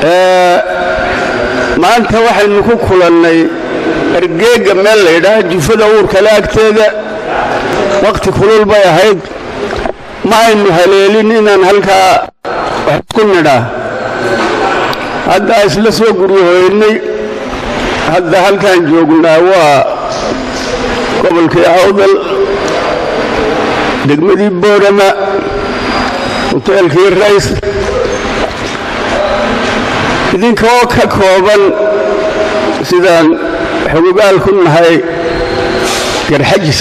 maanta waxaynu ku kulannay ergeega meel laydhaha jufada uurkale agteeda wakhti kulul bay ahayd ma aynu haleelin inaan halkaa wax isku nidhaa haddaa isla soo guryahoynay hadda halkaan joognaa waa gobolkii awdal degmadii boorama hoteelkii rays idinkoo ka kooban sidaan xogogaal ku nahay garxajis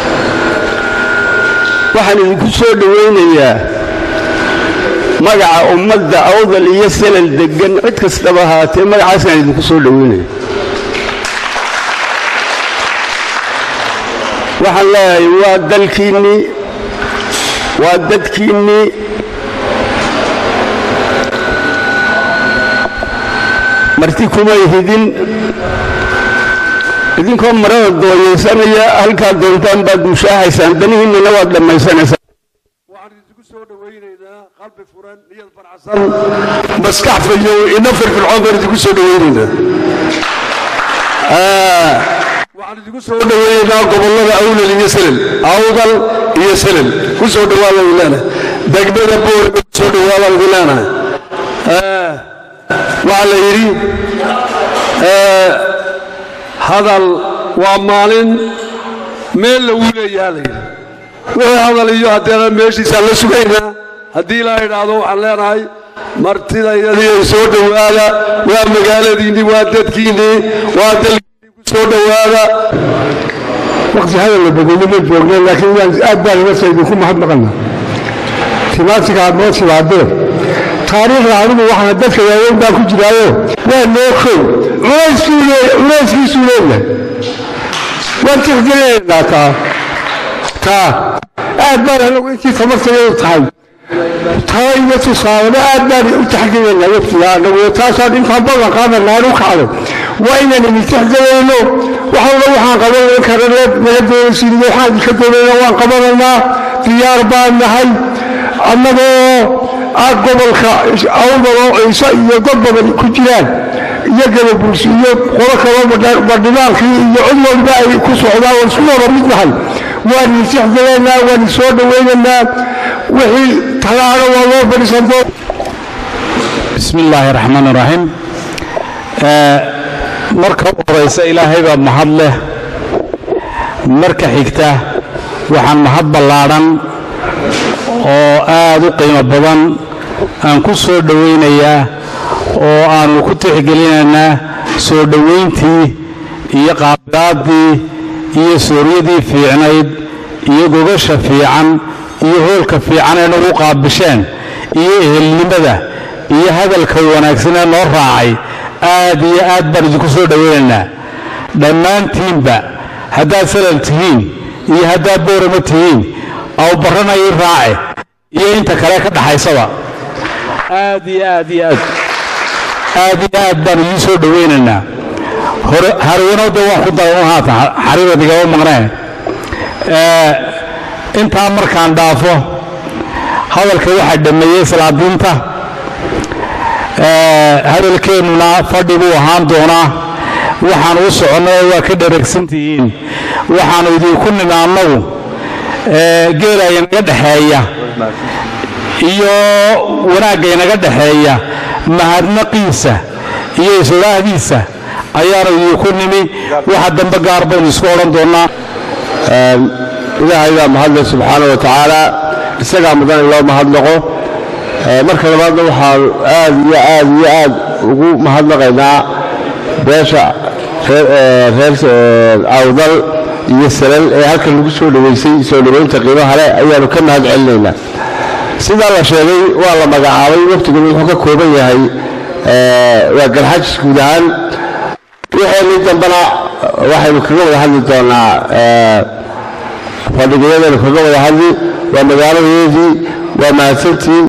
waxaan idinku soo dhowaynayaa magaca ummadda awdal iyo salal deggan cid kastaba ahaatee magacaasaan idinku soo dhowaynaya waxaan leeyahay waa dalkiinnii waa dadkiinnii marti kumay hidin idinkoo marada dooyaysanaya halkaa doontaan baad mushaahaysaan danihiinnana waad dhammaysanaysaan waxaan idinku soo dhowaynaynaa qalbi furan niyad farxsan maskax fayow ina firfircoon baan idinku soo dhowaynaynaa waxaan idinku soo dhowaynaynaa gobollada awlal iyo selel awdal iyo selel ku soo dhawaada idin leenahay degmada boor ku soo dhawaadaan idin leenahay waxaa la yidhi hadal waa maalin meel lagu leeyaha la yidhi wixii hadal iyo haddeena meeshiisaan la sugaynaa haddii la idhaahdo waxaan leenahay martida iyadii soo dhowaada waa magaaladiinnii waa dadkiinnii waa dalkiinnii ku soo dhowaada waqti hadal la bedelay ma joogna laakiin waan aad baan inasa idinku mahadnaqana timaatiga aad noo timaadeen taariikhda anigu waxaan dadka waaweyn baa ku jiraayo waa noo kow culayskiisuu leeyahay waan tixgelinaynaa taa taa aad baan anagu intii tamartayadu tahay taa iyo tusaaleba aad baan u taxgelinaynaa waqtiga anagu taasaan intaan ballan qaadanaan u kacdo waa inaan idin tixgelayno waxalla waxaan qabanan karana naga doonaysin waxaan idinka doonayna waan qabanaynaa diyaar baan nahay annagoo aad gobolka awdaloo ciise iyo dad badan ku jiraan iyo gababulsi iyo qolo kaloo badhimaankii iyo cid walba ay ku socdaan waan isku wada mid nahay waan idin tixgelaynaa waan idin soo dhowaynaynaa wixii talaana waa loo fadhiisanto bismi illaahi raxmaan raxiim marka u horaysa ilaahay baa mahad leh marka xigta waxaan mahad ballaadhan oo aad u qiimo badan aan ku soo dhowaynayaa oo aannu ku tixgelinaynaa soo dhowayntii iyo qaabilaaddii iyo suuryadii fiicnayd iyo gogasha fiican iyo hoolka fiican ee nagu qaabisheen iyo ehelnimada iyo hadalka wanaagsanee noo raacay aad iyo aad baan idinku soo dhowaynaynaa dhammaantiinba haddaad salal tihiin iyo haddaad boorama tihiin aw barrana ii raace iyo inta kale ka dhaxaysaba aad iyo aad iyo aad aad iyo aad baan idiin soo dhowaynaynaa harwanowda waan ku daran haatan xariirad igama maqneen intaa markaan dhaafo hadalka waxaa dhammeeyey salaadiinta hadalkeennuna fadhi buu ahaan doonaa waxaan u soconnay waa ka dheregsantihiin waxaannu idinku nimi annagu geela inaga dhexeeya iyo wanaagga inaga dhexeeya mahadnaqiisa iyo isolaahdiisa ayaanu idinku nimi waxa dambe gaar baynu isku odhan doonnaa ilaahay baa mahadle subxaana wa tacaala isagaa mudan in loo mahadnaqo marka labaadna waxaan aad iyo aad iyo aad ugu mahadnaqaynaa beesha reer awdal iyo salal ee halkan lagu soo dhowaysay soo dhowaynta qiimaha leh ayaanu ka mahad celinaynaa sidaa la sheegay waa la magacaabay waqtiguna wuxuu ka kooban yahay waa garxajis guud ahaan wixeenii dambena waxaynu kaga wada hadli doonaa fadhigayadaynu kaga wada hadli waa magaaladeedii waa mahadsantiin